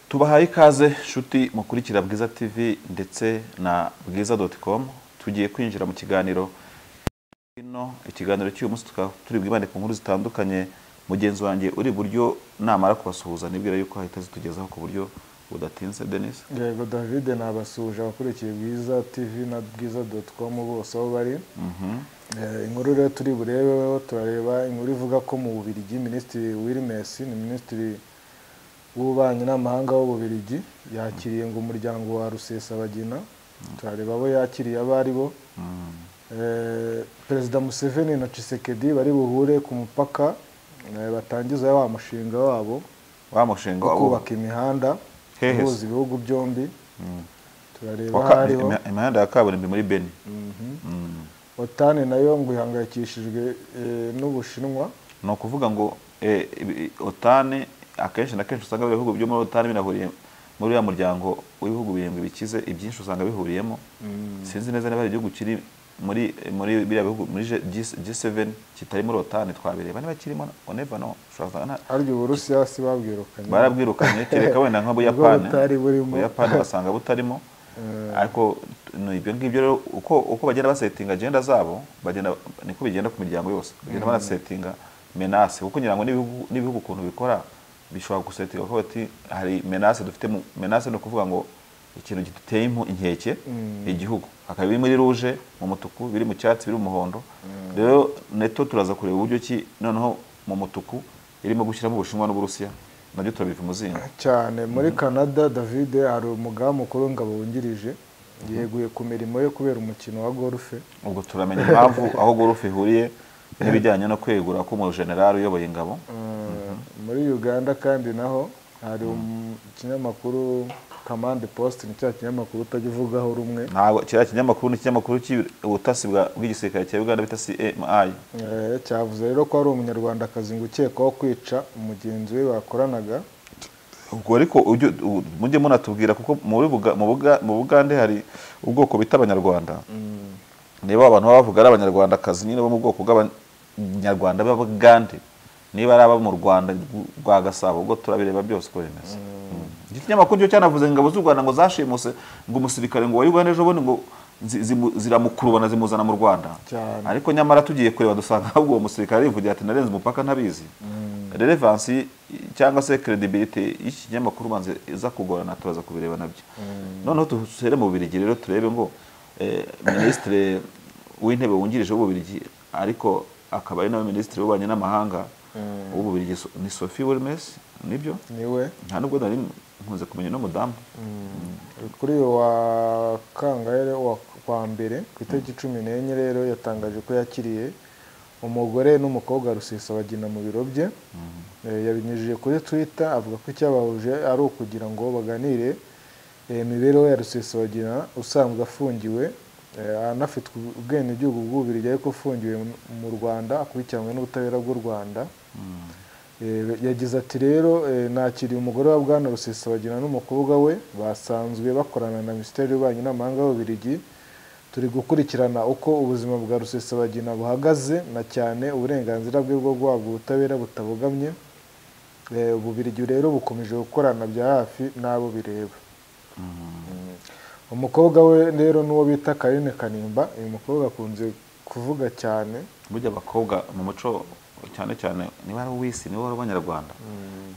tubahaye ikaze nshuti mukurikira bwiza tv ndetse na bwiza doti komu tugiye kwinjira mu kiganiro hino ikiganiro cy'uyu munsi tukaba turi bwibande ku nkuru zitandukanye mugenzi wanjye uri iburyo namara kubasuhuza nibwira yuko ahita zitugezaho ku buryo budatinze denise yego david nabasuhuje abakurikiye bwiza tv na bwiza doti komu bose aho bari Eh, inkuru rero turi burebeho turareba inkuru ivuga ko mu bubirigi minisitiri wilmes ni minisitiri w'ububanyi n'amahanga w'ububirigi yakiriye ngo umuryango wa rusesabagina turareba abo yakiriye abo ari bo Eh, perezida museveni na cisekedi bari buhure ku mupaka eh, batangiza wa mushinga wabo wa mushinga wo wa- kubaka imihanda Hehe se. ihuza ibihugu byombi turareba wa aho ka- ariho imih- imihanda ya kaburimbo muri beni Mm. otani nayo ngo ihangayikishijwe eh, n'ubushinwa ni ukuvuga ngo eh, ibi- otane akenshi na kenshi usanga ibihugu byo muri otane binahuriye muri uriya muryango w'ibihugu birindwi bikize ibyinshi usanga bihuriyemo sinzi neza niba hari igihugu kiri muri muri biriya bihugu muri G- G- G7 kitari muri otane twabireba niba kirimo oneva no ushobora gusanga nta- arya uburusiya si babwirukanye barabwirukanye kereka wenda nk'ubuyapani Ubwo butari burimo. ubuyapani basanga butarimo ariko ni ibyo ngibyo rero uko uko bagenda basetinga agenda zabo bagenda niko bigenda ku miryango yose bagenda banasetinga menase kuko ngira ngo n'ibihugu- n'ibihugu ukuntu bikora bishobora gusetinga kuko bati hari menase dufite mu menase ni ukuvuga ngo ikintu giteye impu- inkeke igihugu hakaba biri muri ruje mu mutuku biri mu cyatsi biri mu muhondo rero neto turaza kureba uburyo ki noneho mu mutuku irimo gushyiramo ubushinwa n'uburusiya nabyo turabiva umuzingo cyane muri canada david hari umugamu mukuru w'ingabo wungirije yeguye ku mirimo yo kubera umukino wa golfe ubwo turamenya impamvu aho gorufe ihuriye n'ibijyanye no kwegura k'umujenerali uyoboye ingabo Eh, muri uganda kandi naho hari um- ikinyamakuru kamande post ni cya kinyamakuru utajya uvugaho rumwe ntabwo kiriya kinyamakuru ni ikinyamakuru cy'ubutasi bwa- bw'igisirikare cya uganda bita cmi Eh, cyavuze rero ko hari umunyarwandakazi ngo ukekwaho kwica umugenzi we bakoranaga ubwo ariko ujye- u- mujye munatubwira kuko muri Buga- mu Buga- mu bugande hari ubwoko bita abanyarwanda niba abantu baba bavuga ari abanyarwandakazi nyine bo mu bwoko bw'abanyarwanda b'abagande niba ari abo mu rwanda rw- rwa gasabo ubwo turabireba byose uko bimeze iki kinyamakuru cyo cyanavuze ingabo z'u rwanda ngo zashimuse ngo umusirikare ngo wa uganda ejo bundi ngo zi- zimu- ziramukurubana zimuzana mu rwanda Cyane. ariko nyamara tugiye kureba dusanga ahubwo uwo musirikare arivugira ati narenze umupaka ntabizi relevansi cyangwa se credibility y'iki kinyamakuru ubanza iza kugorana turaza kubireba nabyo noneho dusere mu bubirigi rero turebe ngo eh, minisitiri w'intebe wungirije w'ububirigi ariko akaba ari nawe minisitiri w'ububanyi n'amahanga w'ububirigi So- ni sophie wilmes nibyo niwe nta nubwo nari nkunze kumenya uno mudamu kuri uyu wa kangahe wa kwa mbere ku itariki cumi n'enye rero yatangaje ko yakiriye umugore n'umukobwa rusesabagina mu biro bye Eh, yabinyujije kuri twitter avuga ko icyabahuje ari ukugira ngo baganire eh, imibereho ya rusesabagina usanzwe afungiwe eh, anafite ubwenegihugu bw'ububirigi ariko afungiwe mu- mu rwanda akurikiranwe n'ubutabera bw'u rwanda Eh, yagize ati rero eh, nakiriye umugore wa bwana rusesabagina n'umukobwa we basanzwe bakorana na minisiteri y'ububanyi n'amahanga y'ububirigi turi gukurikirana uko ubuzima bwa rusesabagina buhagaze na cyane uburenganzira bwe bwo guhabwa ubutabera butabogamye Eh, ububirigi rero bukomeje gukorana bya hafi n'abo bireba Mm. umukobwa we rero n'uwo bita karine kanimba uyu mukobwa akunze kuvuga cyane burya abakobwa mu muco cyane cyane niba ari uw'isi niba ari abanyarwanda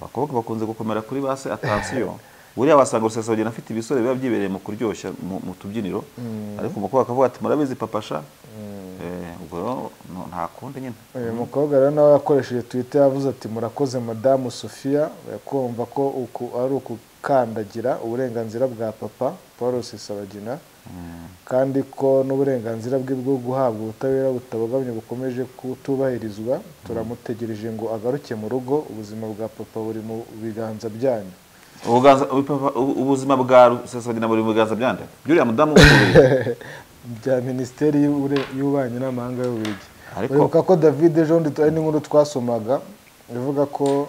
abakobwa bakunze gukomera kuri base atansiyo buriya wasanga rusesabagina afite ibisore biba byibereye mu kuryoshya mu mu tubyiniro ariko umukobwa akavuga ati murabizi papasha Eh, ubwo rero no- nta kundi nyine uyu mukobwa rero nawe yakoresheje twitter yavuze ati murakoze madamu sofia kumva ko uku ari ukukandagira uburenganzira bwa papa paul rusesabagina kandi ko n'uburenganzira bwe bwo guhabwa ubutabera butabogamye bukomeje kutubahirizwa turamutegereje ngo agaruke mu rugo ubuzima bwa papa buri mu biganza byanyu Ubuganza- ubupapa- ubu- ubuzima bwa rusesabagina buri mu biganza byande by'uriya mudamu w'umubiri. bya minisiteri y'ubure- y'ububanyi n'amahanga y'ububirigi Ariko- uribuka ko david ejo bundi ari n'inkuru twasomaga ivuga ko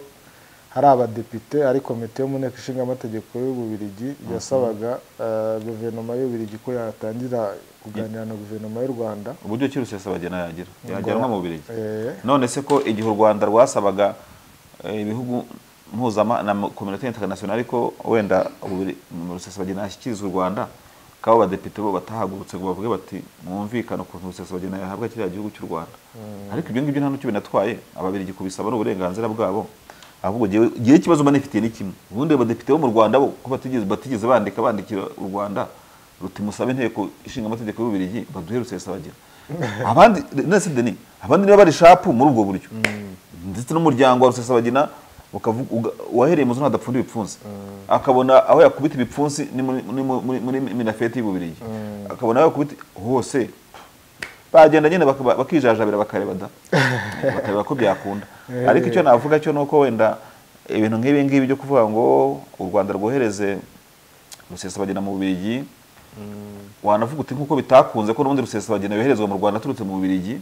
hari abadepite ari komite yo mu nteko ishinga amategeko y'ububirigi yasabaga eh, guverinoma y'ububirigi ko yatangira kuganira na guverinoma y'u rwanda uburyo ki rusesabagina yagira yajyanwa mu birigi Eh, none se ko igihe u rwanda rwasabaga eh, ibihugu mpuzama na kominota international ariko wenda rusesabagina yashyikiriza u rwanda kabo abadepite bo batahagurutse ngo bavuge bati mwumvikane ukuntu rusesabagina yahabwa kiriya gihugu cy'u rwanda ariko ibyo ngibyo nta n'icyo binatwaye ababirigi kubisaba ni uburenganzira bwabo ahubwo igihe ikibazo banifitiye ni kimwe ubundi abadepite bo mu rwanda bo ko batigeze batigeze bandika bandikira u rwanda ruti musabe inteko ishinga amategeko y'ububirigi baduhe rusesabagina abandi nese deni abandi niba bari shapu muri ubwo buryo ndetse n'umuryango wa rusesabagina ukavuga uwahereye muzo ntadapfunda ibipfunsi akabona aho yakubita ibipfunsi ni muri- ni mu- muri muri minafeti y'ububirigi akabona aho yakubita hose bagenda nyine bakaba- bakijajabira bakareba da bakareba ko byakunda ariko icyo navuga cyo ni uko wenda ibintu nk'ibi ngibi byo kuvuga ngo u rwanda rwohereze rusesabagina mu bubirigi wanavuga uti nk'uko bitakunze ko n'ubundi rusesabagina yoherezwa mu rwanda aturutse mu bubirigi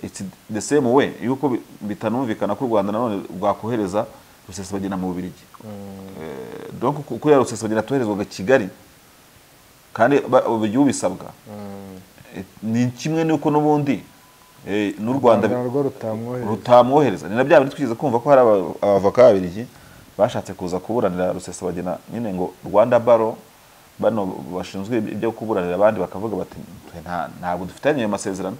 it's the same way yuko bi- bitanumvikana ko u rwanda nanone rwakohereza rusesabagina mu bubirigi Eh, donc ku- kuriya rusesabagina toherezwaga kigali kandi ba- uburyo ubisabwa eh, ni kimwe n'uko n'ubundi eh, n'u rwanda bi- narwo rutamwohereza rutamwohereza ni na bya bindi twigeze kumva ko hari aba- abavoka babirigi bashatse kuza kuburanira rusesabagina nyine ngo rwanda baro bano bashinzwe ibyo kuburanira abandi bakavuga bati "Twe nta- ntabwo dufitanye ayo masezerano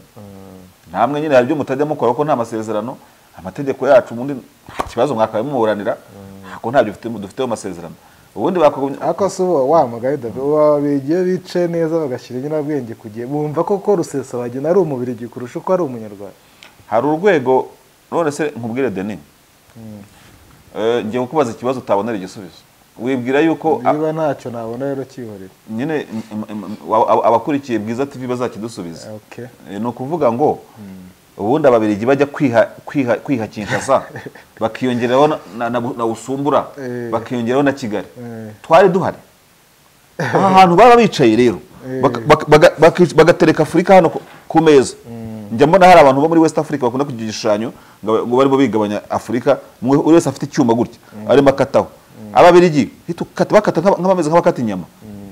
namwe nyine hari ibyo mutajya mukora ko nta masezerano amategeko yacu ubundi ikibazo mwakabaye mumuburanira ko ntabyo mfite- dufiteho amasezerano ubundi bakagumya ariko si uba wamugari dabe uba bigiye bice neza bagashyira inyurabwenge ku gihe bumva koko rusesabagina ari umubirigi kurusha uko ari umunyarwanda hari urwego none se nkubwire deni Eh, ngiye kukubaza ikibazo utabonera igisubizo wibwira yuko niba ntacyo nabona rero kihorera nyine im- im- im- wa- ab- abakurikiye bwiza tv bazakidusubiza Okay. Eh, ni ukuvuga ngo ubundi ababirigi bajya kwiha kwiha kwiha kinshasa bakiyongeraho na, na, na, bu- na usumbura Eh. bakiyongeraho na kigali Eh. twari duhari aha hantu baba bicaye rero baka- baka- baga- baki- bagatereka afurika hano ku- ku meza njya mbona hari abantu bo muri west africa bakunda kugira igishushanyo ngo ngo barimo bigabanya afurika umwe- buri wese afite icyuma gutya arimo akataho ababirigi hita ukata- bakata nk'aba- nk'abameze nk'abakata inyama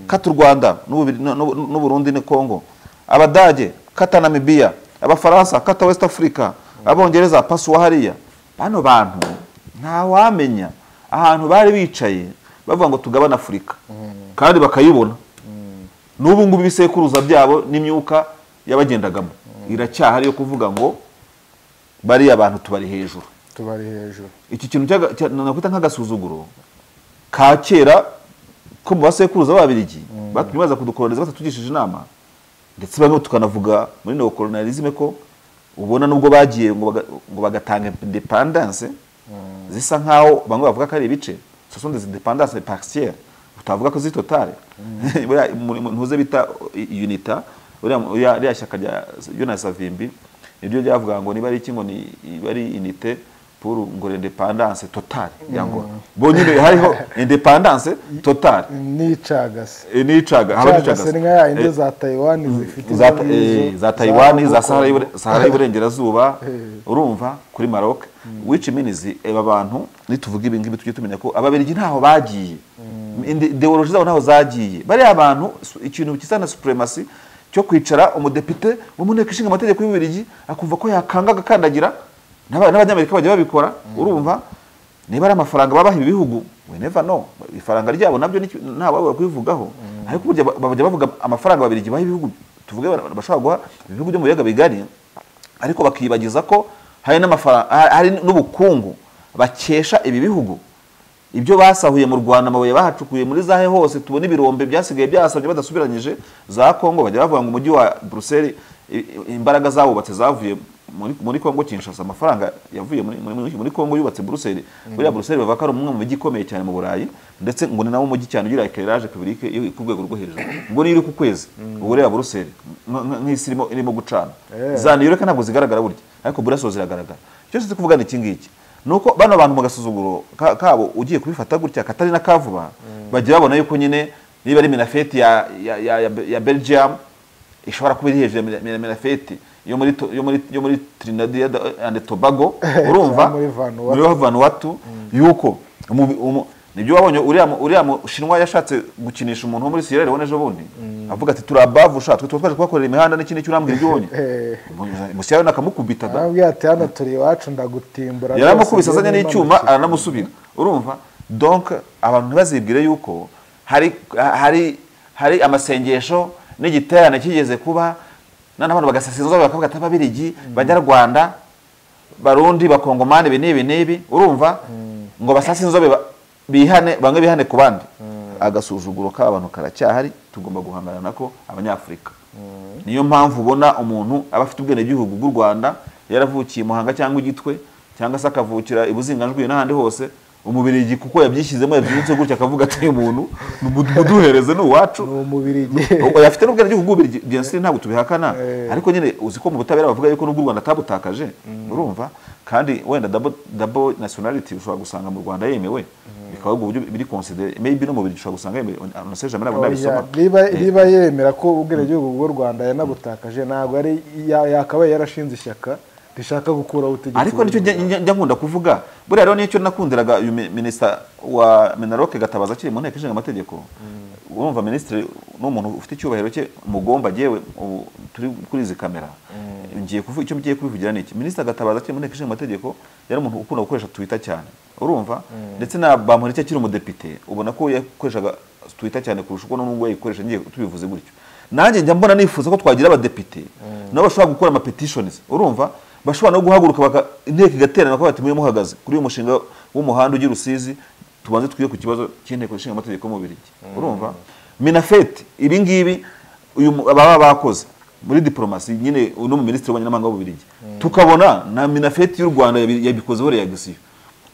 kata u rwanda n'Ububiri- n'u- n'u- n'uburundi ni congo abadage kata namibiya abafaransa kata west africa abongereza pasuwa hariya bano bantu ntawamenya ahantu bari bicaye bavuga ngo tugabane afurika kandi bakayibona n'ubu ngubu ibisekuruza byabo n'imyuka yabagendagamo iracyahari yo kuvuga ngo bariya bantu tubari hejuru tubari hejuru iki kintu cyaga- cya- nakwita nk'agasuzuguro ka kera ko mu basekuruza b'ababirigi batumye baza kudukoloniza batatugishije inama ndetse bamwe tukanavuga muri neokolonialisme ko ubona nubwo bagiye ngo baga- ngo bagatanga independence zisa nk'aho bamwe bavuga ko ari ibice ce sont des indépendances partielles utavuga ko ziri totale Buriya mu- mu- ntuze bita i- unita buriya mu- uriya- ririya shyaka rya Jonas Savimbi niryo ryavuga ngo niba ari iki ngo ni iba ari unite pour ngo independance totale ya ngo bo nyine hariho independance totale n'icagase Eh, n'icaga haba icagase n'icagase ni nka ya yindi za tayiwani zifite za, izo eh, ngizo za Taiwan za Hong Sahara Kong. y'Ibure- Sahara y'Iburengerazuba Eh. urumva kuri Maroc which means aba bantu nituvuga ibi ngibi tujye tumenya ko ababirigi ntaho bagiye Inde- ideology zabo ntaho zagiye bariya abantu su- ikintu gisa na supremacy cyo kwicara umudepite wo mu nteko ishinga amategeko y'ububirigi akumva ko yakanga agakandagira n'aba- n'abanyamerika bajya babikora urumva niba ari amafaranga babaha ibi bihugu we never know ifaranga ryabo nabyo ni- nta wabura kubivugaho ariko burya ba- bajya bavuga amafaranga babirigi baha ibihugu tuvuge ba- bashobora guha ibihugu byo mu biyaga bigari ariko bakibagiza ko hari n'amafaranga hari n'ubukungu bakesha ibi bihugu ibyo basahuye mu rwanda amabuye bahacukuye muri zahe hose tubona ibirombe byasigaye byasabye badasubiranyije za kongo bajya bavuga ngo umujyi wa buruseli i- i- imbaraga zawubatse zavuye muri, muri kongo kinshasa amafaranga yavuye muri, muri, muri- muri kongo yubatse buruseli buriya buruseli bavuga ko ari umwe mu mijyi ikomeye cyane mu burayi ndetse ngo ni nawo mujyi cyane ugira ekerage publike iri ku rwego rwo hejuru ngo niyo iri ku kwezi ubwo reba buruseli nk- nk- nk'isi irimo irimo gucana Eh. za new york ntabwo zigaragara burya ariko buraso ziragaragara icyo nzi kuvuga ni iki ngiki ni uko bano bantu mu gasuzuguro ka- kabo ugiye kubifata gutya katari na kavuba bajya babona yuko nyine niba ari minafeti ya, ya, ya, ya, ya belgium ishobora kuba iri hejuru ya mina- mina- minafeti yo muri, to- yo muri, yo muri trinidad and tobago urumva muri Vanuatu. muri vanuatu yuko umu- umu- nibyo wabonye uriya mu- uriya mushinwa yashatse gukinisha umuntu wo muri siyera leone ejo bundi avuga ati turi abavu sha twe tuba twaje kubakorera imihanda n'ikindi n'iki urambwira ibyo ubonye Eh. musi yawe nakamukubita da arambwira ati hano turi iwacu ndagutimbura yaramukubise azanye rwose, n'icyuma njyewe aranamusubira urumva donc abantu ntibazibwire yuko hari hari hari amasengesho n'igiterane kigeze kuba noneho abantu bagasasa inzoga bakavuga ati ababirigi banyarwanda barundi bakongomani ibi n'ibi n'ibi urumva ngo basase inzobe ba- bihane bamwe bihane ku bandi agasuzuguro k'abantu karacyahari tugomba guhangana nako abanyafurika niyo mpamvu ubona umuntu aba afite ubwenegihugu bw'u rwanda yaravukiye i muhanga cyangwa igitwe cyangwa se akavukira i buzinganjwi n'ahandi hose umubirigi kuko yabyishyizemo yabyibutse gutya akavuga ati "Uyu muntu mudu- muduhereze ni uwacu ni umubirigi ubwo yafite n'ubwenegihugu bubiri jensi ntabwo tubihakana Eh. ariko nyine uzi ko mu butabera bavuga yuko n'ubwo u rwanda atabutakaje urumva kandi wenda double- double nationality ushobora gusanga mu rwanda yemewe bikaba ubwo buryo biri consider maybe no mu biri ushobora gusanga yemewe anonse jamani ntabwo nabisoma Oya, niba niba yemera ko ubwenegihugu bw'u rwanda yanabutakaje ntabwo ari ya- yakabaye yarashinze ishyaka rishaka gukuraho ubutegetsi ariko nicyo njya- njya njya nkunda kuvuga buriya rero nicyo nakundiraga uyu mi- minisita wa menaroke gatabaza akiri mu nteko ishinga amategeko urumva minisitiri ni umuntu ufite icyubahiro cye mugomba yewe ubu turi kuri izi kamera ngiye kuvuga icyo ngiye kubivugira ni iki minisita gatabaza akiri mu nteko ishinga amategeko yari umuntu ukunda gukoresha twita cyane urumva ndetse na bamureke akiri umudepite ubona ko yakoreshaga twita cyane kurusha uko n'ubwo yayikoresha ngiye tubivuze gutyo nanjye njya mbona nifuza ko twagira abadepite nabo bashobora gukora amapetitionizi urumva bashobora no guhaguruka baka- inteko igaterana bakavuga ati mube muhagaze kuri uyu mushinga w'umuhanda ujya i rusizi tubanze twige ku kibazo cy'inteko ishinga amategeko y'umubirigi urumva minafeti ibi ngibi uyu mu- baba bakoze muri diplomasi nyine uno mu minisitiri w'abanyamahanga w'ububirigi tukabona na minafeti y'u rwanda yabi- yabikoze buriya gisiyo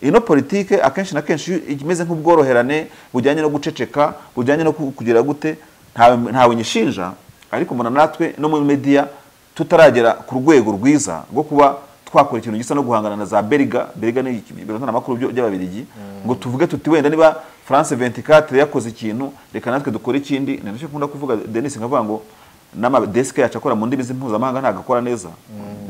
ino politike akenshi na kenshi imeze nk'ubworoherane bujyanye no guceceka bujyanye no ku- kugira gute ntawe ntawe nyishinja ariko mbona natwe no muri media tutaragera ku rwego rwiza rwo kuba twakora ikintu gisa no guhangana na za beriga beriga ni iki- biro ntaramakuru byo- by'ababirigi ngo tuvuge tuti wenda niba france 24 yakoze ikintu reka natwe dukore ikindi ni nacyo nkunda kuvuga denis nkavuga ngo n'amadesike yacu akora mu ndimi z'impuzamahanga ntabwo akora neza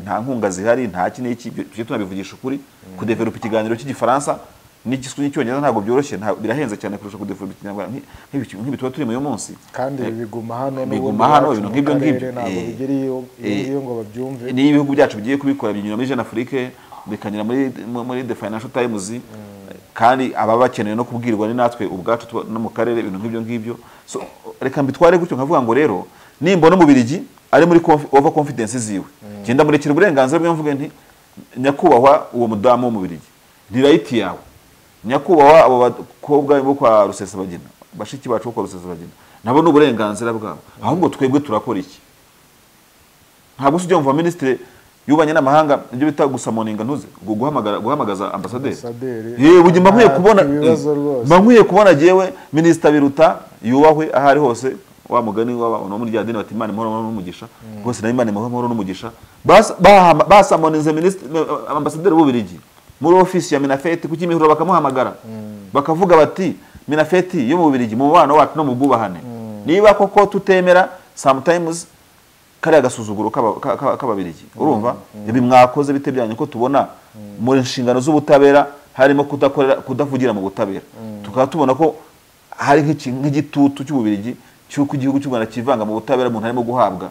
nta nkunga zihari nta iki n'iki ibyo tujye tunabivugisha ukuri kudevelopa ikiganiro cy'igifaransa n'igiswi n'icyongereza ntabwo byoroshye nta- birahenze cyane kurusha kudevelopa ikinyarwanda nk'i- nk'ibi- nk'ibi tuba turimo uyu munsi kandi ibi biguma hano n'ubundi biguma hano, iwacu ibintu mu nk'ibyo karere ngibyo. ntabwo Eh, bigera iyo- eh, iyo ngo babyumve niyo ibihugu byacu bigiye kubikora binyura muri jeune afrique bikanyura muri muri the financial times kandi ababa bakeneye no kubwirwa ni natwe ubwacu tuba- no mu karere ibintu nk'ibyo ngibyo so reka mbitware gutyo nkavuga ngo rero nimbona umubirigi ari muri conf- over confidence ziwe genda murekera uburenganzira bwe mvuge nti nyakubahwa uwo mudamu w'umubirigi ni right yawe nyakubahwa abo bakobwa bo kwa rusesabagina bashiki bacu bo kwa rusesabagina nabo ni uburenganzira bwabo ahubwo twebwe turakora iki ntabwo sijya mva minisitiri y'ububanyi n'amahanga ibyo bita gusa moninga ntuze ngo guhamagara guhamagaza ambasaderi Ambasaderi. yewe bujye mba nkwiye Ah, kubona ibibazo rwose. mba nkwiye kubona jewe minisita biruta yubahwe aho ari hose wa mugani w'abantu bo muri rya dini bati imana imahoro n'umugisha rwose nayo imana imahoro n'umugisha Bas- bahama- basamoninze minisitiri ambasaderi w'ububirigi muri ofisi ya minafeti ku kimihurura bakamuhamagara bakavuga bati minafeti yo mu bubirigi mu mubano wacu no mu bwubahane niba koko tutemera sometimes kariya gasuzuguro k'aba- ka- ka- k'ababirigi urumva ibi mwakoze bite byanyu ko tubona mu nshingano z'ubutabera harimo kudakorera kudavugira mu butabera tukaba tubona ko hari nk'iki- nk'igitutu cy'ububirigi cy'uko igihugu cy'u Rwanda kivanga mu butabera umuntu arimo guhabwa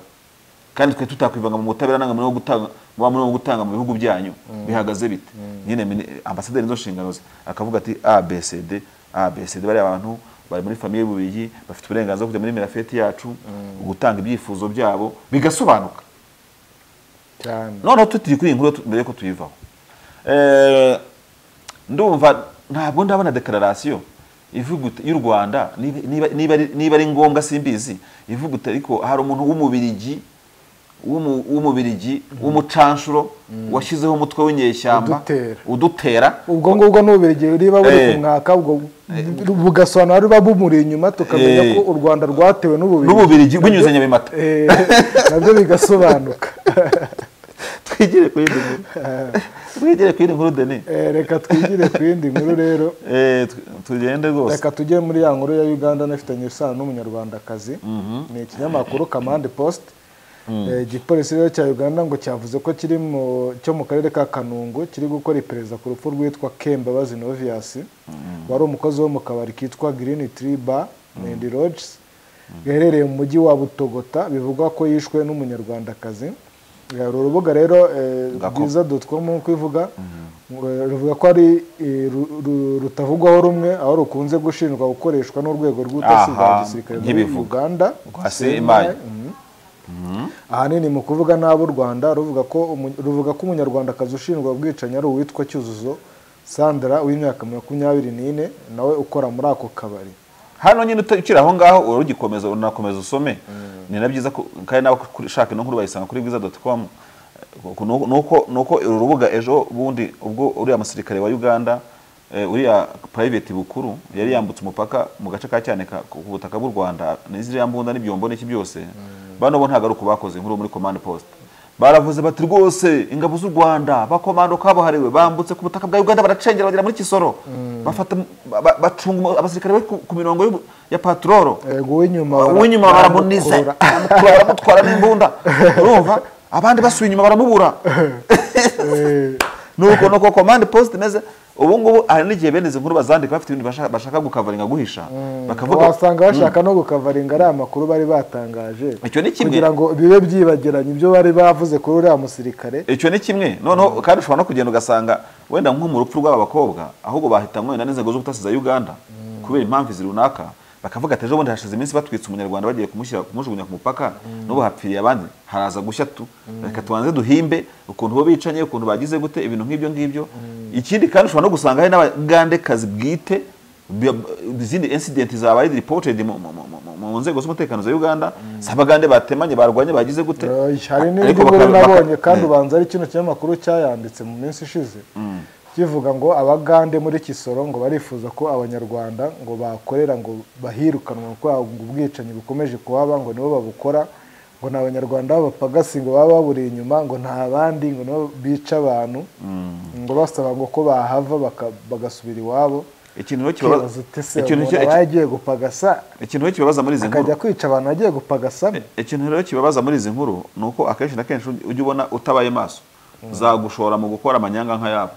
kandi twe tutakwivanga mu butabera nanga murimo gutanga muba murimo gutanga mu bihugu byanyu bihagaze bite nyine mini- ambasaderi nizo nshingano ze akavuga ati abcd abcd bariya bantu bari muri famiye y'ububirigi bafite uburenganzira bwo kujya muri mirafeti yacu gutanga ibyifuzo byabo bigasobanuka cyane noneho tutiri kuri iyi nkuru tu- mbere yuko tuyivaho Eh, ndumva ntabwo ndabona dekararasiyo ivuga ut- y'u rwanda niba- niba- niba ari- niba ari ngombwa simbizi ivuga uti ariko hari umuntu w'umubirigi w'umu- w'umubirigi w'umucanshuro washyizeho umutwe w'inyeshyamba Udutera. udutera ubwo ngubwo n'ububirigi riba buri Eh. ku mwaka ubwo bugasobanura ruba bumuri inyuma tukamenya Eh. ko u rwanda rwatewe n'ububirigi n'ububirigi binyuze nyabimata Eh, nabyo bigasobanuka twigire kuri iyi nkuru twigire kuri iyi nkuru deni Eh, reka twigire ku yindi nkuru rero Eh, tu- tugende rwose reka tujye muri ya nkuru ya uganda nafitanye isano n'umunyarwandakazi ni ikinyamakuru kamande post Eh, igipolisi rero cya uganda ngo cyavuze ko kiri mu cyo mu karere ka kanungu kiri gukora iperereza ku rupfu rwitwa kembabazi novias wari umukozi wo mu kabari kitwa green tree bar and lodges gaherereye mu mujyi wa butogota bivugwa ko yishwe n'umunyarwandakazi uru rubuga rero Gako. rwiza dotikomu uko ivuga eh, ruvuga ko ari eh, ru- ru- rutavugwaho rumwe aho rukunze gushinjwa gukoreshwa n'urwego rw'ubutasi bwa Aha, gisirikare muri nkibivuga. uganda Rwa CMI. Mhm. ahanini mu kuvuga nabi u rwanda ruvuga ko umu- ruvuga ko umunyarwandakazi ushinjwa ubwicanyi ari uwitwa cyuzuzo sandra w'imyaka makumyabiri n'ine nawe ukora muri ako kabari hano nyine uta- ukiri aho ngaho urugikomeza unakomeza usome ni na byiza ku- kandi nawe ushaka ino nkuru bayisanga kuri bwiza doti komu nuko nuko uru rubuga ejo bundi ubwo uriya musirikare wa uganda eh, uriya private bukuru yari yambutse umupaka mu gace ka cyaneka ku ku butaka bw'u rwanda n'iziriya mbunda n'ibyombo n'iki byose bano bo ntabwo ari uko bakoze inkuru muri command post baravuze bati rwose ingabo z'u rwanda bakomando kabuhariwe bambutse ku butaka bwa uganda baracengera bagera muri kisoro bafata ba- bacunga umu- abasirikare bari ku ku mirongo y'ubu- ya patroro yego uw'inyuma uw'inyuma baramunize baramukurura. bamutwara bamutwara n'imbunda urumva abandi basuye inyuma baramubura Eh, nuko nuko command post imeze ubu ngubu hari n'igihe bene izi nkuru bazandika bafite ibintu bashaka, bashaka gukavaringa guhisha bakavuga wasanga bashaka no gukavaringa ariya makuru bari batangaje Icyo ni kimwe. kugira ngo bibe byibagiranye ibyo bari bavuze kuri uriya musirikare icyo ni kimwe noneho kandi ushobora no kugenda ugasanga wenda nko mu rupfu rw'aba bakobwa ahubwo bahitanywe wenda n'inzego z'ubutasi za uganda kubera impamvu izi runaka bakavuga ati ejo bundi hashize iminsi batwitse umunyarwanda bagiye kumushyira kumujugunya ku mupaka n'ubu hapfiriye abandi haraza gushya tu reka tubanze duhimbe ukuntu bo bicanye ukuntu bagize gute ibintu nk'ibyo ngibyo ikindi kandi ushobora no gusanga hari n'abagandekazi bwite Bi- izindi incident zabaye reported mu, mu, mu- mu- mu nzego z'umutekano za uganda si abagande batemanye barwanye bagize gute Eh, Ariko hari n'indi nkuru baka- baka- nabonye kandi Eh. ubanza ari kino kinyamakuru cyayanditse mu minsi ishize kivuga ngo abagande muri kisoro ngo barifuza ko abanyarwanda ngo bakorera ngo bahirukanwe kuko ngo ubwicanyi bukomeje kuhaba ngo nibo babukora ngo ni abanyarwanda b'abapagasi ngo baba baburiye inyuma ngo nta bandi ngo nibo bica abantu ngo basaba ngo ko bahava baka- bagasubira iwabo ikintu rero kibabaza- kibazo utese ikintu umuntu ki- aba yagiye gupagasa ikintu rero kibabaza muri izi nkuru akajya kwica abantu agiye gupagasa ikintu rero kibabaza muri izi nkuru ni uko akenshi na kenshi ujya- ujya ubona utabaye maso zagushora mu gukora amanyanga nk'ayabo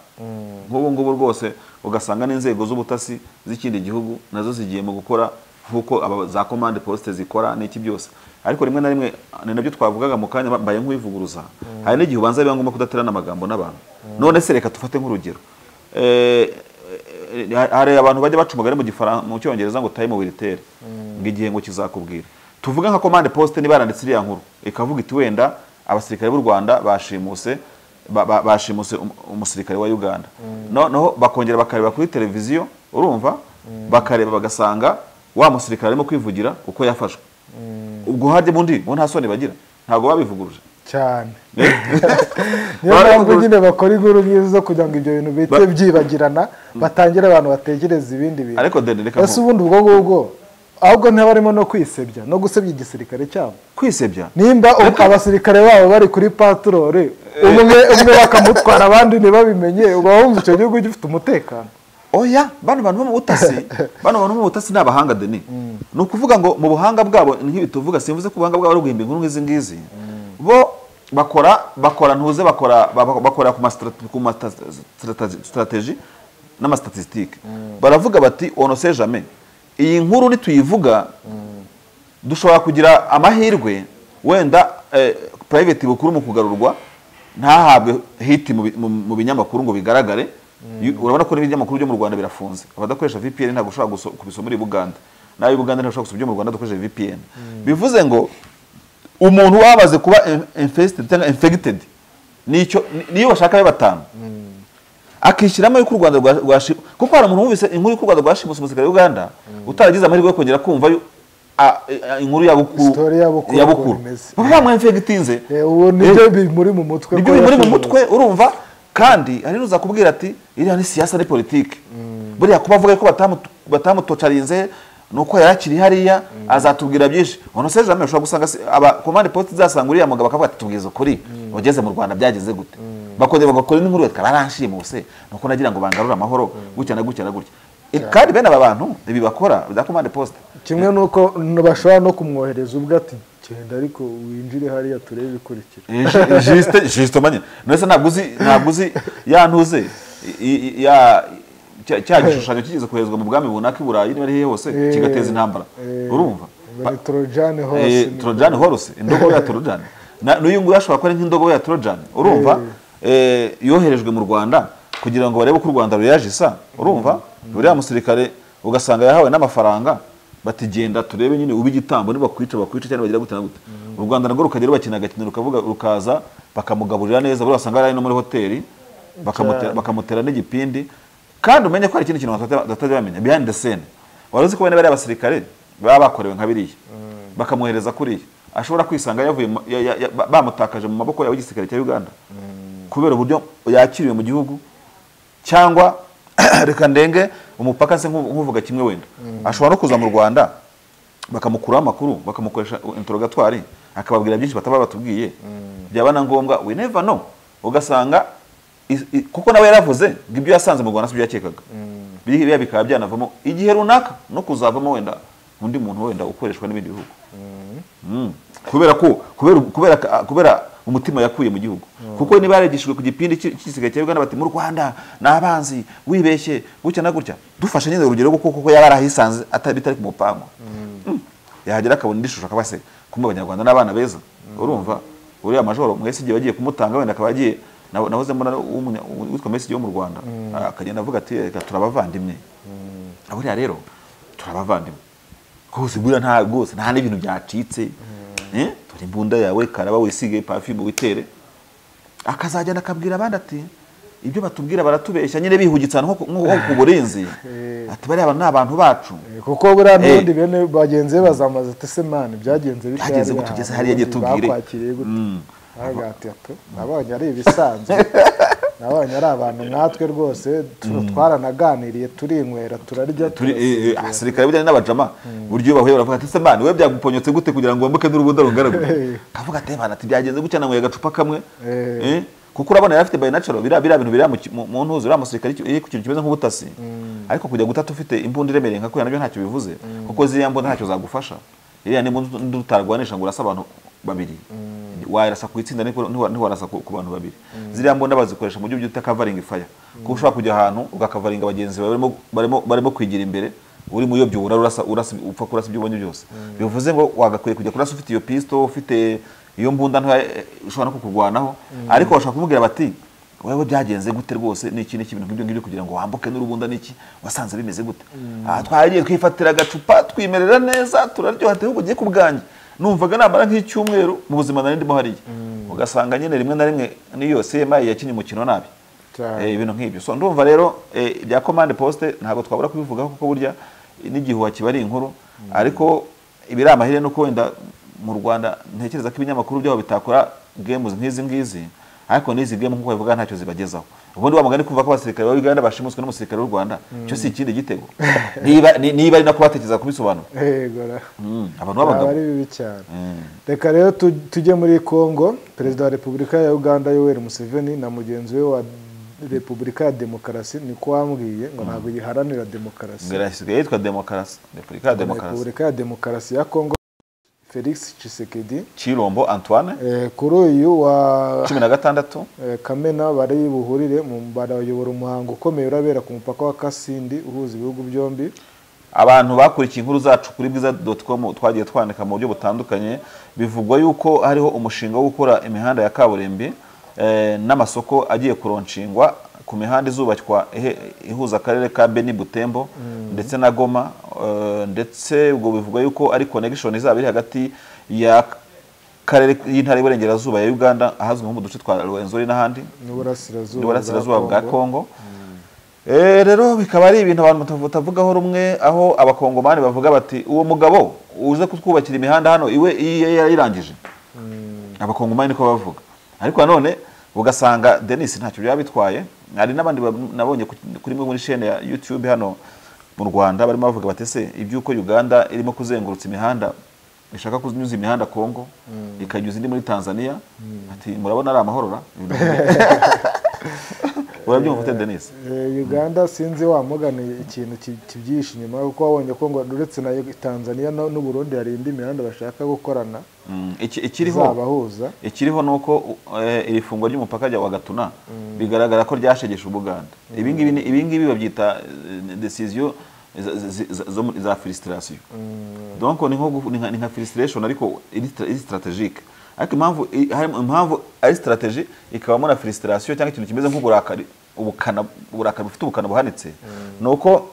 nk'ubu ngubu rwose ugasanga n'inzego z'ubutasi z'ikindi gihugu nazo zigiye mu gukora nk'uko aba- za command poste zikora n'iki byose ariko rimwe na rimwe ni nabyo twavugaga mu kanya mbaye nk'uwivuguruza hari n'igihe ubanza biba ngombwa kudaterana amagambo n'abantu none se reka dufate nk'urugero Eh, eh, hari abantu bajya baca umugani mu Gifaran- mu cyongereza ngo time will tell ngo igihe ngo kizakubwira tuvuge nka commande poste niba yaranditse iriya nkuru ikavuga iti wenda abasirikare b'u rwanda bashimuse ba- ba- bashimuse um- umusirikare wa uganda noneho bakongera bakareba kuri televiziyo urumva bakareba bagasanga wa musirikare arimo kwivugira uko yafashwe ubwo harya undi bo nta soni bagira ntabwo babivuguruje cyane Eh? niyo Baravuga mpamvu ngo- nyine bakora inkuru nk'izo zo kugira ngo ibyo bintu bihite Ba- byibagirana batangire abantu batekereza ibindi bintu Ariko Deni, reka ese nku- ubundi ubwo ngubwo ahubwo ntibarimo no kwisebya no gusebya igisirikare cyabo kwisebya nimba ubu abasirikare babo bari kuri paturore umwe umwe bakamutwara abandi ntibabimenye uba wumva icyo gihugu gifite umutekano oya bano bantu bo mu butasi bano bantu bo mu butasi ni abahanga deni ni ukuvuga ngo mu buhanga bwabo ni nk'ibi tuvuga simvuze ko ubuhanga bwabo ari uguhimba inkuru nk'izi ngizi bo bakora bakora ntuze bakora bak- bakora ku mastrate- ku masitrategi n'amasitatisitike baravuga bati ono se jame iyi nkuru nituyivuga dushobora kugira amahirwe wenda eh, private bukuru mu kugarurwa ntahabwe hiti mu bi- mu- mu binyamakuru ngo bigaragare Yu- urabona ko n'ibinyamakuru byo mu rwanda birafunze abadakoresha vpn ntabwo ushobora guso- kubisoma uri buganda nawe buganda ntabwo ushobora gusoma ibyo mu rwanda dukoresheje vpn bivuze ngo umuntu wamaze kuba in- infested cyangwa infected nicyo ni- niyo bashaka abe batanu akishyiramo yuko u rwanda rwa- rwashi kuko hari umuntu wumvise inkuru y'uko u rwanda rwashimuse umusirikare w'uganda utaragize amahirwe yo kongera kumva yu- a- a- inkuru ya bukuru Story ya Bukuru ya ukuntu bukuru imeze. baba bamwemfegitinze Eh, ubu nibyo bimuri mu mutwe nibyo ko bimuri mu yashoboye. mutwe urumva kandi hari n'uza kubwira ati iriya ni siyasa ni politiki buriya kuba avuga ko batamu- batamutocarinze ni uko yari akiri hariya azatubwira byinshi umuntu se jamwe ushobora gusanga si- aba komande posite izasanga uriya mugabo akavuga ati tubwize ukuri ugeze mu rwanda byagenze gute bakongera bagakora n'inkuru yitwa baranshimuse ni uko nagira ngo bangarure amahoro gutya na gutya na gutya I- kandi bene aba bantu ibi bakora za komande posite kimwe n'uko bashobora no kumwohereza ubwe ati genda ariko winjire hariya turebe ibikurikira jisite jisite manye nese ntabwo uzi ntabwo uzi ya ntuze i- i- ya cya- cya gishushanyo kigeze koherezwa mu bwami bunaka i burayi niba ari hehe hose Eh, kigateza intambara eh, urumva ngo ni torojani hose Eh, Trojan horse indogobe ya Trojan Na- n'uyu nguyu ashobora kuba ari nk'indogobe ya Trojan urumva eh, yoherejwe mu Rwanda kugira ngo barebe ko u Rwanda ruyaje isa urumva buriya musirikare ugasanga yahawe n'amafaranga bati genda turebe nyine ube igitambo nibakwica bakwica cyangwa bagira gute na gute u Rwanda narwo rukagera bakina agakino rukavuga rukaza bakamugaburira neza buriya wasanga yari no muri hoteli bakamutera bakamutera n'igipindi kandi umenye ko hari ikindi kintu batajya bamenya behind the scene wari uzi ko bene bariya basirikare baba bakorewe nka biriya bakamwohereza kuriya ashobora kwisanga yavuye mu- ya- ya- ya- ba- bamutakaje mu maboko yawe y'igisirikare cya uganda kubera uburyo yakiriwe mu gihugu cyangwa reka ndenge umupaka se nku- nkuvuga kimwe wenda ashobora no kuza mu rwanda bakamukuraho amakuru bakamukoresha interogatwari akababwira byinshi bataba batubwiye byaba na ngombwa we never know ugasanga is- i- kuko nawe yaravuze ngo ibyo yasanze mu rwanda si byo yakekaga biriya bikaba byanavamo igihe runaka no kuzavamo wenda undi muntu wenda ukoreshwa n'ibindi bihugu Mm. kubera ko kubera kubera kubera umutima yakuye mu gihugu kuko niba yarigishijwe ku gipindi cy'i- cy'igisigaye cya Uganda bati mu Rwanda ni abanzi wibeshye gutya na gutya dufashe nyine urugero kuko kuko yaba yarahisanze atari bitari ku mupango Mm. yahagera akabona indi shusho akaba se kumwe abanyarwanda n'abana beza urumva uriya majoro mwese igihe bagiye kumutanga wenda akaba agiye na- nahoze mbona w'umunya- witwa Messi wo mu Rwanda akagenda avuga ati reka turabavandimwe buriya rero turabavandimwe rwose buriya nta rwose nta n'ibintu byacitse Eh, dore imbunda yawe karaba wisige pafimu witere akazagenda akabwira abandi ati ibyo batubwira baratubeshya nyine bihugitse ahantu nko ku- nko ku burinzi Eh. ati bariya ni abantu bacu Eh, kuko buriya Eh. n'ubundi bene bagenzi be bazamuza ati se mani byagenze bitya Byagenze hariya gute ugeze hantu, hariya ubundi gihe tubwire." bakwakiriye gute Mm. aravuga ati "Ato, nabonye ari ibisanzwe nabonye ari abantu nkatwe rwose tu- twaranaganiriye turinywera turarya turi turaseka." eh, eh, abasirikare bijyanye n'abajama buryo bahuye baravuga ati se mani we byaguponyotse gute kugira ngo wambuke n'urubuda rungaragura kavuga ati "Bana, ati byagenze gutya nanyweye agacupa kamwe Eh. Eh, kuko urabona yari afite bayinacaro biriya biriya bintu biri mu ntuzi uriya musirikare iri ku kintu kimeze nk'ubutasi ariko kujya gutata ufite imbunda iremereye nka kuriya nabyo ntacyo bivuze kuko ziriya mbunda ntacyo zagufasha iriya ni imbunda utarwanisha ngo urasa abantu babiri warasa ku itsinda niko- ntiwa- ntiwarasa ku ku bantu babiri ziriya mbunda bazikoresha mu buryo bita kavaringi faya kuko ushobora kujya ahantu ugakavaringa bagenzi bawe barimo- barimo- barimo kwigira imbere uri mu yobyo urara urasa urasa upfa kurasa ibyo ubonye byose bivuze ngo wagakwiye kujya kurasa ufite iyo pisto ufite iyo mbunda ntoya eh, ishobora no kukurwanaho ariko bashobora kumubwira bati wewe byagenze gute rwose ni iki n'iki ibintu nk'ibyo ngibyo kugira ngo wambuke n'urubunda n'iki wasanze bimeze gute aha twagiye twifatira agacupa twimerera neza turaryoha ati ahubwo ugiye ku bwanjye numvaga namara nk'icyumweru mu buzima nari ndimo hariya ugasanga nyine rimwe na rimwe n'iyo CMI yakinnye umukino nabi Cyane. Eh, ibintu nk'ibyo so ndumva rero eh, ibya commande poste ntabwo twabura kubivugaho kuko burya n'igihuha kiba ari inkuru ariko ibiri amahire nuko wenda mu rwanda ntekereza ko ibinyamakuru byaho bitakora games nk'izi ngizi ariko n'izi game nk'uko babivuga ntacyo zibagezaho ubundi wa mugani kuva ko abasirikare ba uganda bashimuswe n'umusirikare w'u rwanda cyo si ikindi gitego niba ni- niba ari nako batekereza kubisobanura Yego ra. Mm, abantu Byaba b'abagabo ari bibi cyane reka rero tu- tujye muri congo perezida wa repubulika ya uganda yoweri museveni na mugenzi we wa repubulika ya demokarasi niko wambwiye ngo ntabwo yiharanira demokarasi Ngo irasigaye yitwa demokarasi repubulika ya demokarasi repubulika ya demokarasi ya congo felix tshisekedi cirombo antoine Eh, kuri uyu wa cumi na gatandatu eh, kamena bari buhurire mu- barayobora umuhango ukomeye urabera ku mupaka wa kasindi uhuza ibihugu byombi abantu bakurikiye inkuru zacu kuri bwiza com twagiye twandika mu buryo butandukanye bivugwa yuko hariho umushinga wo gukora imihanda ya kaburimbi eh, n'amasoko agiye kuronshingwa ku mihanda izubakwa ihe- ihuza akarere ka beni butembo ndetse na goma eh, ndetse ubwo bivugwa yuko ari connection izaba iri hagati ya karere y'intara y'iburengerazuba ya uganda ahazwi nko mu duce twa ruwenzori n'ahandi n'uburasirazuba n'uburasirazuba bwa kongo Eh, rero bikaba ari ibintu abantu batavu- batavugaho rumwe aho abakongomani bavuga bati uwo mugabo uze kutwubakira imihanda hano iwe iye yayirangije abakongomani niko bavuga ariko nanone ugasanga denis ntacyo byaba bitwaye hari n'abandi bab- nabonye ku- kuri imwe muri shene ya youtube hano mu rwanda barimo bavuga bati ese iby'uko uganda irimo kuzengurutsa imihanda ishaka kunyuza imihanda kongo ikanyuza indi muri tanzania ati murabona ari amahorora urabyumva ute denis Eh, uganda sinzi wamuganiye ikintu ki- kibyihishe inyuma kuko wabonye ko ngo uretse na tanzania no- n'u burundi hari indi mihanda bashaka gukorana Mm, iki- ikiriho izabahuza ikiriho ni uko eh, iri fungwa ry'umupaka rya wa gatuna bigaragara ko ryashegeshe ubuganda ibingibi ni- ibingibi babyita eh, decision za- zi- za- zo muri- za filisitirasiyo donc ni nko gu- ni nka- ni nka filisitirashoni ariko iri stra- iri sitarategike ariko impamvu i- harimo- impamvu ari sitarateji ikabamo na filisitirasiyo cyangwa ikintu kimeze nk'uburakari ubukana uburakari bufite ubukana buhanitse ni uko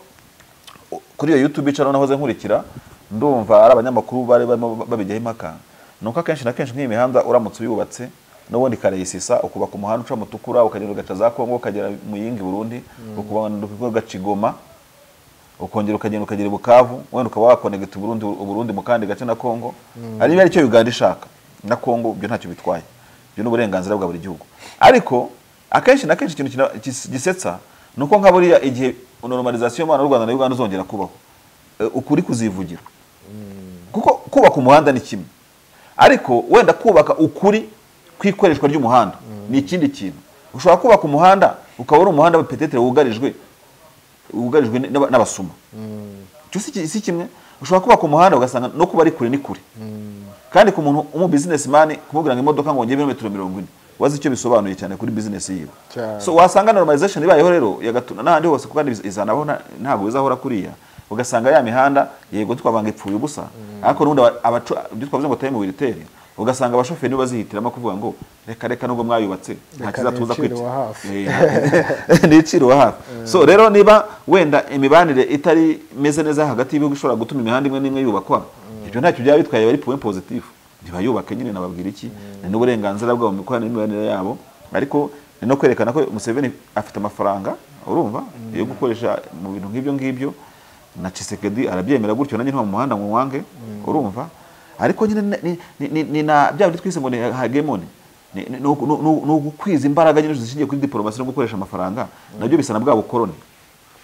kuri iyo yutube icaro nahoze nkurikira ndumva ari abanyamakuru bari barimo babijyaho impaka ni uko akenshi na kenshi nk'iyi mihanda uramutse uyubatse n'ubundi karayisisa ukubaka umuhanda uca mutukura ukagenda ugaca za kongo ukagera mu yindi burundi ukubaka ugacigoma ukongera ukagenda ukagera i bukavu wenda ukaba wakonegita uburundi uburundi mu kandi gace na kongo ari niba aricyo uganda ishaka na kongo ibyo ntacyo bitwaye ibyo ni uburenganzira bwa buri gihugu ariko akenshi na kenshi ikintu kina- gis- gisetsa ni uko nka buriya igihe normalizasiyo y'umubano w'u rwanda na uganda uzongera kubaho e, ukuri kuzivugira kuko kubaka umuhanda ni kimwe ariko wenda kubaka ukuri kw'ikoreshwa ry'umuhanda ni ikindi kintu ushobora kubaka umuhanda ukaba uri umuhanda petetere wugarijwe wugarijwe n'aba- n'abasuma cyo si ki- si kimwe ushobora kubaka umuhanda ugasanga no kuba ari kure ni kure kandi ku muntu umu businessman kumubwira ngo imodoka ngo ngebe metero mirongo ine wazi icyo bisobanuye cyane kuri business yiwe Cyane. so wasanga normalization ibayeho rero yagatuna n'ahandi hose kandi iz- izanaho nta- ntabwo bizahora kuriya ugasanga ya mihanda yego twabanga ipfuye ubusa ariko n'ubundi aba- abacu- ibyo twavuze ngo taye mu biritere ugasanga abashoferi nibo bazihitiramo kuvuga ngo reka reka nubwo mwayubatse nta Reka kizatuza nicire kwica uwa hafi. Eh, ni iciro hafi so rero niba wenda imibanire itari imeze neza hagati y'ibihugu ishobora gutuma imihanda imwe n'imwe yubakwa ibyo ntacyo byaba bitwaye bari point positive ntibayubake nyine nababwira iki ni n'uburenganzira bwabo mu mikoranire n'imibanire yabo ariko ni no kwerekana ko Museveni afite amafaranga urumva yo gukoresha mu bintu nk'ibyo ngibyo na Chisekedi arabyemera gutyo nanjye nta mu muhanda mu wange urumva ariko nyine ni- ni- ni- ni na bya bindi twise ngo ni hegemony ni ni- ni ugu- ni- ni- ni ugukwiza imbaraga nyinshi zishingiye kuri diporomasi no gukoresha amafaranga nabyo bisa na bwa bukoroni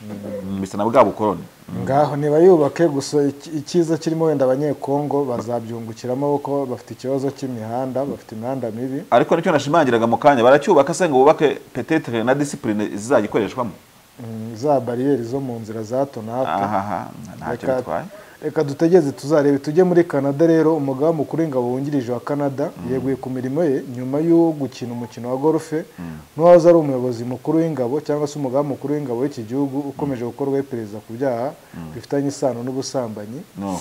Mm, bisa na bwa bukoroni ngaho ntibayubake gusa iki- icyiza kirimo wenda abanyekongo bazabyungukiramo kuko bafite ikibazo cy'imihanda bafite imihanda mibi ariko nicyo nashimangiraga mu kanya baracyubaka se ngo bubake petetere na disipurine zizajya ikoreshwamo Mm, za bariyeri zo mu nzira za hato na hato ahaha ntacyo Reka- bitwaye reka dutegeze tuzarebe tujye muri canada rero umugaba mukuru w'ingabo wungirije wa canada yeguye ku mirimo ye nyuma yo gukina umukino wa golfe n'uwahoze ari umuyobozi mukuru w'ingabo cyangwa se umugaba mukuru w'ingabo w'iki gihugu ukomeje gukorwaho iperereza ku byaha bifitanye isano n'ubusambanyi no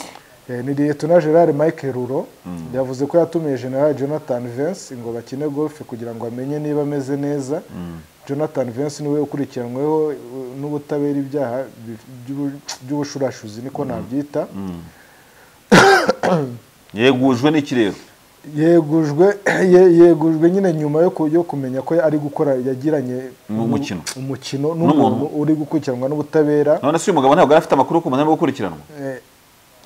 Eh, ni liyetona gerard michael ruro yavuze ko yatumiye general jonathan vance ngo bakine golfe kugira ngo amenye niba ameze neza jonathan vance niwe ukurikiranyweho eh, n'ubutabera ibyaha bi- by'ubu- by'ubushurashuzi niko nabyita yegujwe n'iki rero yegujwe ye- yegujwe nyine nyuma yo ku- yo kumenya ko ari gukora yagiranye Mu- umukino. umukino n'umuntu uri gukurikiranwa n'ubutabera none se uyu mugabo ntabwo yari afite amakuru ku muntu gukurikiranwa Eh,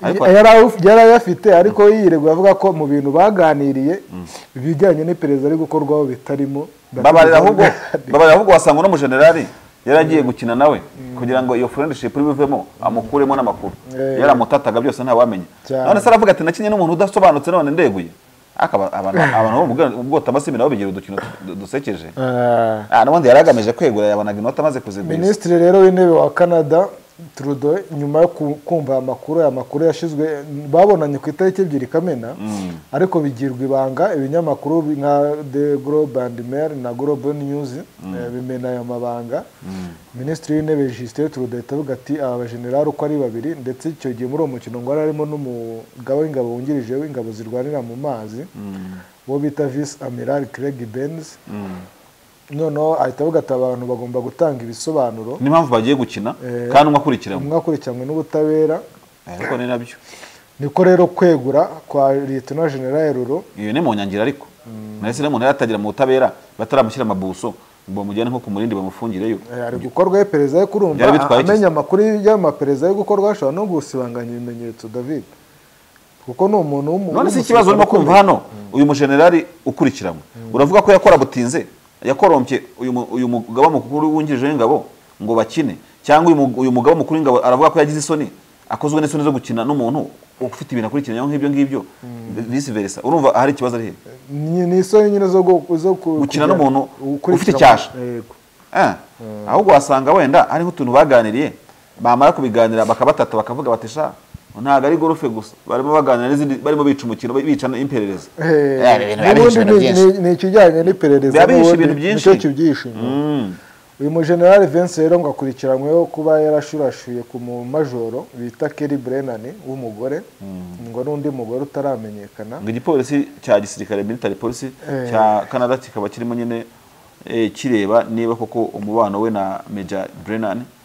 Ariko- yari awu- yari ayafite ariko yiregura avuga ko mu bintu baganiriye ibijyanye n'iperereza ari gukorwaho bitarimo babarira ahubwo babarira ahubwo wasanga uno mujenerali yari agiye gukina nawe kugira ngo iyo friendship iri bivemo amukuremo n'amakuru Eh. yaramutataga byose ntawamenya Cyane. none se aravuga ati nakinye n'umuntu udasobanutse none ndeguye akaba abantu abantu bo mu bwa- ubwotambasimbi nabo bigira udukino du- dusekeje Ah. ah n'ubundi yari agamije kwegura yabonaga inota amaze kuzigwiza minisitiri rero w'intebe wa canada trudeau nyuma yo ku- kumva aya makuru aya makuru yashyizwe babonanye ku itariki ebyiri kamena ariko bigirwa ibanga ibinyamakuru bi- nka the global and mail na global news eh, bimena aya mabanga minisitiri w'intebe justin trudeau ahita avuga ati aba bajenerali uko ari babiri ndetse icyo gihe muri uwo mukino ngo hari harimo n'umugabo w'ingabo wungirije w'ingabo zirwanira mu mazi uwo bita vice amiral craig benz noneho ahita avuga ati abantu bagomba gutanga ibisobanuro n'impamvu bagiye gukina Eh. kandi umwe akurikiramo umwe akurikiranywe n'ubutabera Eh, ariko ni nabyo niko rero kwegura kwa liyetona general ruro iyo ni mu nyangira ariko nahise n'umuntu yari atagira mu butabera bataramushyira amabuso ngo bamujyane nko ku murindi bamufungireyo eh, ari gukorwaho iperereza yo kurumva Byari bitwaye iki? amenya amakuru y'amaperereza yo gukorwa ashobora no gusibanganya ibimenyetso david kuko ni umuntu w'umu- none si w'umusirikare ikibazo urimo kumva ukomeye. hano uyu mujenerali ukurikiranwe uravuga ko yakora butinze yakorompye uyu mu- uyu mugaba mukuru wungirije w'ingabo ngo bakine cyangwa uyu mu- uyu mugaba mukuru w'ingabo aravuga ko yagize isoni akozwe n'isoni zo gukina n'umuntu ufite ibintu akurikiranyaho nk'ibyo ngibyo vice versa urumva hari ikibazo ari hehe ni ni isoni nyine zo gu- zo ku- Gukina kugira- n'umuntu ukurikira- ufite icyasha. Yego. Eh, ahubwo wasanga wenda hariho utuntu baganiriye bamara kubiganira bakabatata bakavuga bati sha ntabwo ari gorofe gusa barimo baganira n'izindi barimo bica umukino bica imperereza Eh, Eh, ibintu biba bihishe n'ubundi ibintu ni- byinshi. ni- ni ikijyanye n'iperereza Biba bihishe n'ubundi ibintu byinshi. nicyo kibyihishe inyuma. uyu mujenerali Vince rero ngo akurikiranyweho kuba yarashurashuye ku mumajoro bita Kelly Brennan w'umugore ngo n'undi mugore utaramenyekana ngo igipolisi cya gisirikare military polisi Eh. cya canada kikaba kirimo nyine eh, kireba niba koko umubano we na meja brennan